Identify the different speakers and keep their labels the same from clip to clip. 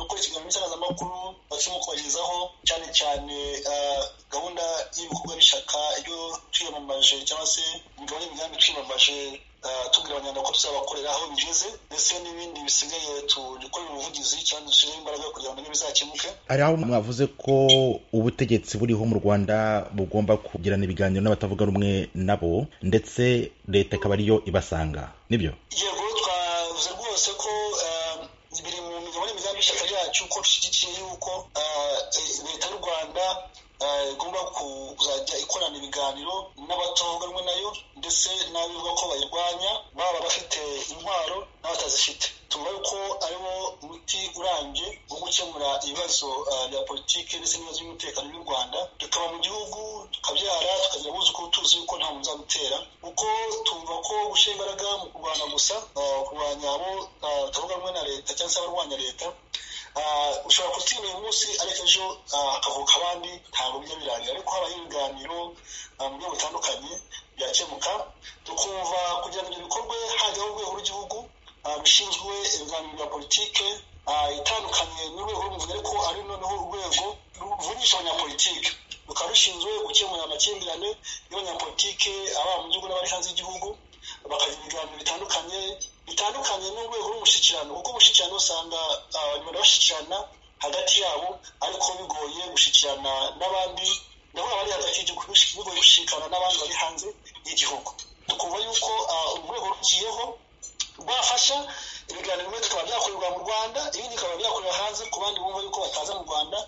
Speaker 1: mu itangazamakuru barimo kubagezaho cyane cyane gahunda y'ibikorwa n'ishyaka iyo twiyamamaje cyangwa se imigabane y'imigambi twiyamamaje tubwira abanyarwanda ko tuzabakorera aho bigeze ndetse n'ibindi bisigaye dukorera ubuvugizi cyangwa dushyiremo imbaraga kugira ngo bizakemuke
Speaker 2: hari aho mwavuze ko ubutegetsi buriho mu rwanda bugomba kugirana ibiganiro n'abatavuga rumwe nabo ndetse leta ikaba ariyo ibasanga nibyo
Speaker 1: yego twavuze rwose ko biri mu migabane imigambi y'ishyaka ryacu ko dushyigikiye yuko leta y'u rwanda igomba kuzajya ikorana ibiganiro n'abatavuga rumwe nayo ndetse n'abivuga ko bayirwanya baba bafite intwaro n'abatazifite tuvuga yuko ariwo muti urambye wo gukemura ibibazo bya politiki ndetse n'ibibazo by'umutekano by'u rwanda tukaba mu gihugu tukabyara tukagira abuzukuru tuzi yuko nta muntu uzabitera kuko tumva ko gushyira imbaraga mu kurwana gusa kurwanya abo batavuga rumwe na leta cyangwa se abarwanya leta ushobora kutwima uyu munsi ariko ejo hakavuka abandi ntabwo bijya birangira ariko habayeho ibiganiro mu buryo butandukanye byakemuka tukumva kugira ngo ibyo bikorwe hajyaho urwego rw'igihugu rushinzwe ibiganiro bya politike itandukanye n'urwego rw'umuvunyi ariko ari noneho urwego ruvunisha abanyapolitike rukaba rushinzwe gukemura amakimbirane y'abanyapolitike ababa mu gihugu n'abari hanze y'igihugu bakagira ibiganiro bitandukanye bitandukanye n'urwego rw'umushyikirano kuko umushyikirano usanga abanyarwanda bashyikirana hagati yabo ariko bigoye gushyikirana n'abandi nabo bari hagati y'igihugu bigoye gushyikirana n'abandi bari hanze y'igihugu tukumva yuko urwego rugiyeho rwafasha ibiganiro bimwe bikaba byakorerwa mu rwanda ibindi bikaba byakorerwa hanze ku bandi bumva yuko bataza mu rwanda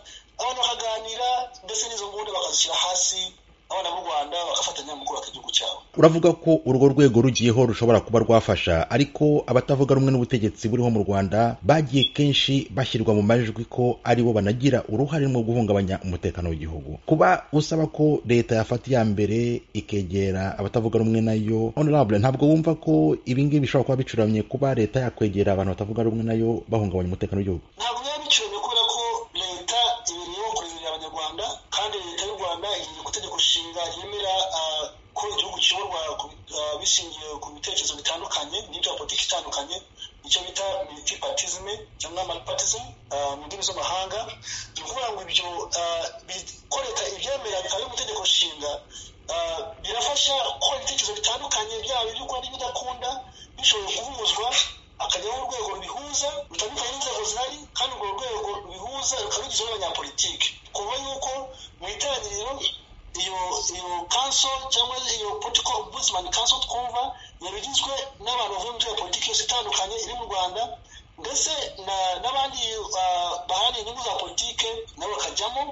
Speaker 1: abantu bakaganira ndetse n'izo nguni bakazishyira hasi abana b'u rwanda bagafatanya mu kubaka igihugu cyabo
Speaker 2: uravuga ko urwo rwego rugiyeho rushobora kuba rwafasha ariko abatavuga rumwe n'ubutegetsi buriho mu rwanda bagiye kenshi bashyirwa mu majwi ko aribo banagira uruhare mu guhungabanya umutekano w'igihugu kuba usaba ko leta yafata iya mbere ikegera abatavuga rumwe nayo honorable ntabwo wumva ko ibingibi bishobora kuba bicuramye kuba leta yakwegera abantu batavuga rumwe nayo bahungabanya umutekano w'igihugu
Speaker 1: ntabwo biba bicuramye kubera ko leta ibereye kureberera abanyarwanda kandi leta y'u rwanda igiye gutegeko nshinga yemera ko igihugu kiyoborwa bishingiye ku bitekerezo bitandukanye n'ibya politiki itandukanye icyo bita multipartisme cyangwa multipartism mu ndimi z'amahanga ni ukuvuga ngo ibyo ko leta ibyemera bikaba ari mu itegeko nshinga birafasha ko ibitekerezo bitandukanye byaba iby'ukunda n'ibidakunda bishobora guhuzwa akajyaho urwego rubihuza rutandukanye n'inzego zihari kandi urwo rwego rubihuza rukaba rugizwe n'abanyapolitiki kuba yuko mu itangiriro iyo iyo kanso cyangwa iyo politiko ombudsman kanso twumva yabigizwe n'abantu bavuye mu politiki yose itandukanye iri mu rwanda ndetse n'abandi bahariye inyungu za politike nabo bakajyamo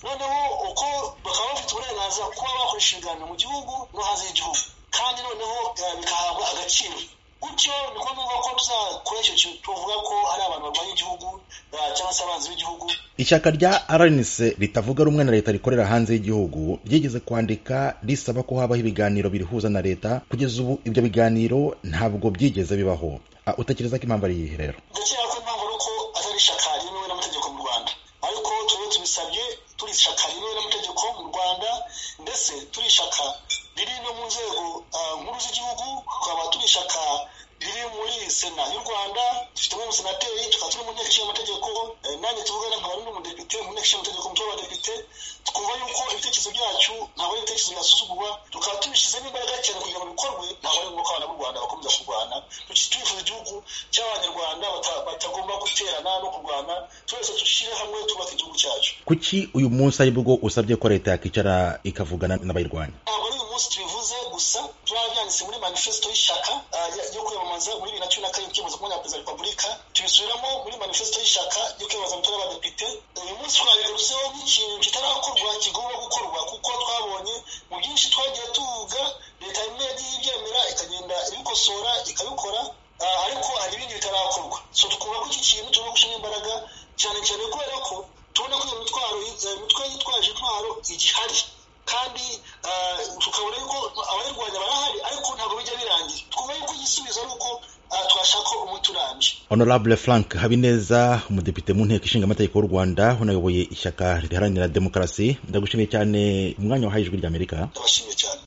Speaker 1: noneho uko bakaba bafite uburenganzira kuba bakoresha ibiganiro mu gihugu no hanze y'igihugu kandi noneho bikahabwa agaciro gutyo niko numva ko tuzakora icyo kintu tuvuga ko ari abantu barwanya igihugu cyangwa se abanzi b'igihugu
Speaker 2: ishyaka rya rnc ritavuga rumwe na leta rikorera hanze y'igihugu ryigeze kwandika risaba ko habaho ibiganiro birihuza na leta kugeza ubu ibyo biganiro ntabwo byigeze bibaho utekereza ko impamvu ari iyihe rero
Speaker 1: ndakeka ko impamvu ari uko atari ishyaka ryemewe n'amategeko mu rwanda ariko turiho tubisabye turi ishyaka ryemewe n'amategeko mu rwanda ndetse turi ishyaka riri no mu nzego nkuru z'igihugu tukaba turi ishyaka riri muri sena y'u rwanda dufitemo umusenateri tukaba turi mu nteko ishinga amategeko nanjye tuvugana nkaba n'undi mudepite mu nteko ishinga amategeko umutwe w'abadepite twumva yuko ibitekerezo byacu ntabwo ari ibitekerezo byasuzugurwa tukaba tubishyizemo imbaraga cyane kugira ngo bikorwe ntabwo ari ngombwa abana b'u rwanda bakomeza kurwana turifuza igihugu cy'abanyarwanda batagomba guterana no kurwana twese dushyire hamwe twubaka igihugu cyacu
Speaker 2: kuki uyu munsi aribwo usabye ko leta yakicara ikavugana n'abayirwanya
Speaker 1: ntabwo ari uyu munsi tubivuze gusa turaba byanditse muri manifesito y'ishyaka yo kwiyamamaza muri bibiri na cumi na karindwi kwiyamamaza kumwanya wa perezida wa repubulika tubisubiramo muri manifesito y'ishyaka yo kwiyamamaza mutora y'abadepite uyu munsi twabigarutseho nk'ikintu kitarakorwa kigomba gukorwa kuko twabonye mu byinshi twagiye tuvuga leta imwe yagiye ibyemera ikagenda ibikosora ikabikora ariko hari ibindi bitarakorwa so tukumva ko iki kintu tugomba gushyiramo imbaraga cyane cyane kubera ko tubona ko iyo mitwaro imitwe yitwaje intwaro igihari kandi tukabona yuko abayirwanya barahari ariko ntabwo bijya birangira twumva yuko igisubizo ari uko twashaka umuti urambye
Speaker 2: honorable frank habineza umudepite mu nteko ishinga amategeko y'u rwanda unayoboye ishyaka riharanira demokarasi ndagushimiye cyane umwanya wahaye ijwi ry'amerika
Speaker 1: ndabashimiye cyane